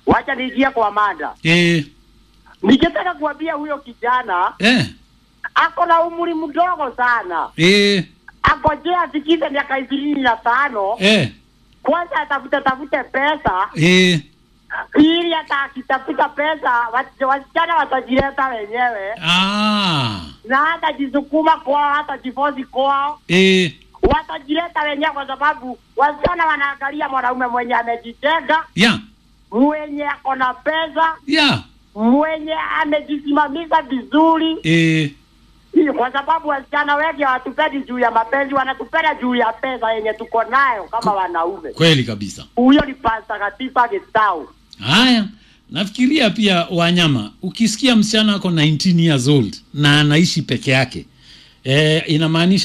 wacha niingie kwa mada. Eh, Ningetaka kuambia huyo kijana eh, ako na umri mdogo sana, eh, akojea afikize miaka ishirini na tano eh, kwanza atafute tafute pesa eh. ili hata akitafuta pesa wat- wasichana watajileta wenyewe Ah, na hata jisukuma kwao hata jifozi kwao eh, watajileta wenyewe, kwa sababu wasichana wanaangalia mwanaume mwenye amejitenga, ya, mwenye ako na pesa, ya, mwenye amejisimamisha vizuri, eh, kwa sababu wasichana wengi hawatupendi juu ya mapenzi, wanatupenda juu ya pesa yenye tuko nayo kama wanaume. kweli kabisa. Huyo ni Pastor Katiba Getau. Haya, nafikiria pia wanyama, ukisikia msichana ako 19 years old na anaishi peke yake eh, inamaanisha